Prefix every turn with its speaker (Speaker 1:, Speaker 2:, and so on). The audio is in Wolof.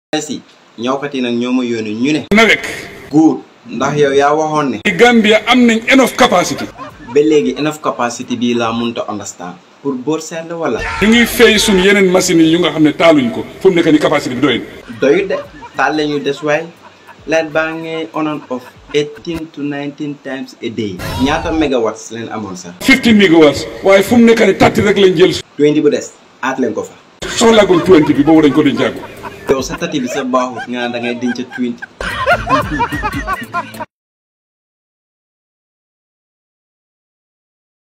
Speaker 1: si ñawkat yi nag ñoo ma yónni ñu ne
Speaker 2: NAWEC
Speaker 1: guur ndax yow yaa waxoon ne
Speaker 2: ci Gambia am nañ enough capacity
Speaker 1: ba léegi enough capacity bii laa mënta understand pour boor seetlu wala
Speaker 2: ñu ngi fay suñ yeneen machines yi yu nga xam ne taaluñ ko fu mu nekk ni capacité bi doy
Speaker 1: doyut de taal la ñu des waay light baa ngi on and off 18 to 19 times a day ñaata megawatts leen amoon sax
Speaker 2: 15 megawatts waaye fu mu nekk ni tatti rek lañ jël
Speaker 1: 20 bu des aat leen ko fa
Speaker 2: soxlaagul 20 bi boobu dañ ko dencaagu
Speaker 1: yow sa tati bi sa baaxut nga naan da ngay denc 20